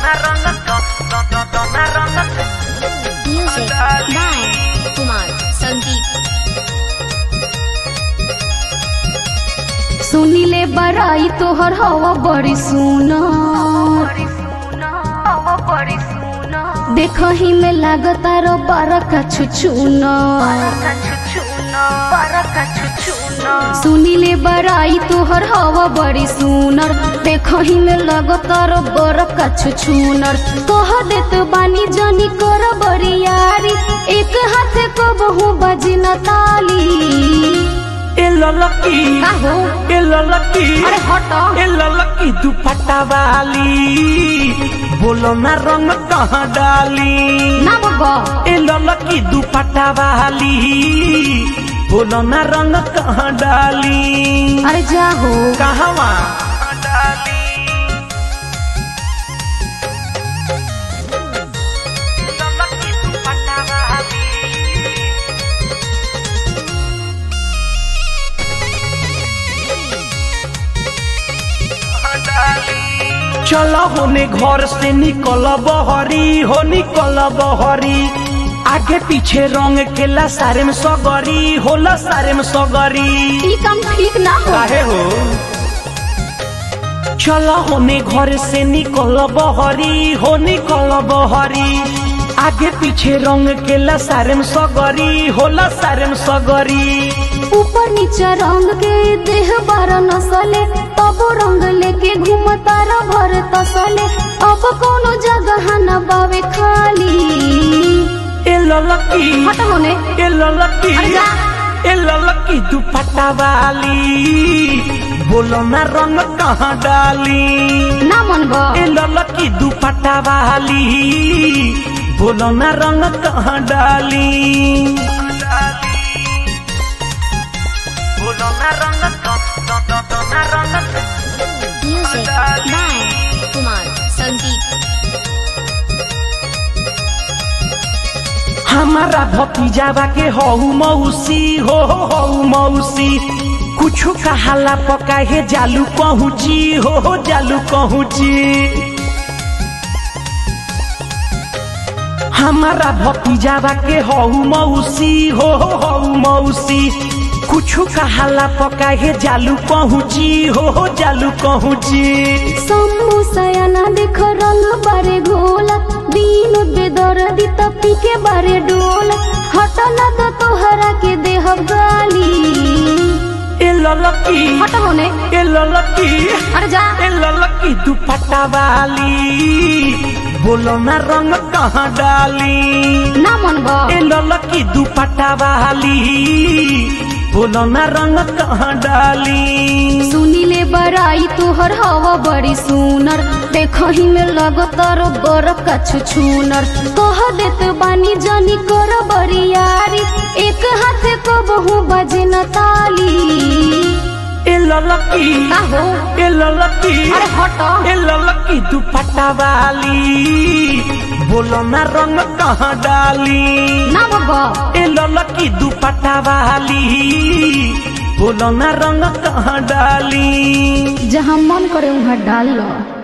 Music by Kumar Sandeep. सुनिले बड़ाई तोहर हवा बड़ी सुना देखही में लागता रो बरका छुछुना सुनिले बड़ाई तोहर हवा बड़ी सुनर देखही में लगता रो बरका छुछुनर कह देत बानी जनी कर बड़ी यारी एक हाथ को बहु बजना ताली ए ललकी का हो ए ललकी अरे हट ए ललकी दुपट्टा वाली बोलो ना रंग कहाँ डाली ना बगा ए ललकी दुपट्टा वाली बोलो ना रंग कहाँ डाली अरे जा हो कहवा डाली ललकी दुपट्टा वाली चलो होने घर से निकल बहरी हो निकल बहरी आगे पीछे रंग खेला सारे में सगरी होला सारे में सगरी ई काम ठीक ना हो काहे हो चलो होने घर से निकल बहरी हो निकल बहरी आगे पीछे रंग केला सारे में सगरी होला सारे में सगरी ऊपर नीचे रंग के देह बार नसले तब रंग लेके घूमता र भर तसले अब कोनो जगह न बावे खाली ए ललकी हट होने ए ललकी अरे जा। ए ललकी दुपट्टा वाली बोलो ना रंग कहाँ डाली ना मन बा ए ललकी दुपट्टा वाली बोलो ना रंग कहाँ डाली बोलो ना रंग ना रंग Music by Kumar Sandeep. हमारा भतीजावा के हऊ मौसी हो हऊ मौसी कुछ कहाला पका हे जालू कहूची हो हो जालू कहूची हमारा भतीजावा के हऊ मौसी हो हऊ मौसी कुछ कहाला पका हे जालू कहूची हो हो जालू कहूची शंभु सयाना देख रंग बारे घोला दीन बेदर दी तपी के बारे डोल हट ना तो तोहरा के देह गाली ए ललकी हट होने ए ललकी अरे जा ए ललकी दुपट्टा वाली बोलो ना रंग कहाँ डाली ना मन बा ए ललकी दुपट्टा वाली बोलो ना रंग कहाँ डाली सुनिले बड़ाई तोहर हवा बड़ी सुनर देखही में लगतर बरका छुछुनर कह देत बानी जनी कर बड़ी यारी एक हाथ को बहु बजना ताली ए ललकी का हो ए ललकी अरे हट ए ललकी दुपट्टा वाली बोलो ना रंग कहाँ डाली ना बाबा ए ललकी दुपट्टा वाली बोलो ना रंग कहाँ डाली जहाँ मन करे वहाँ डाल लो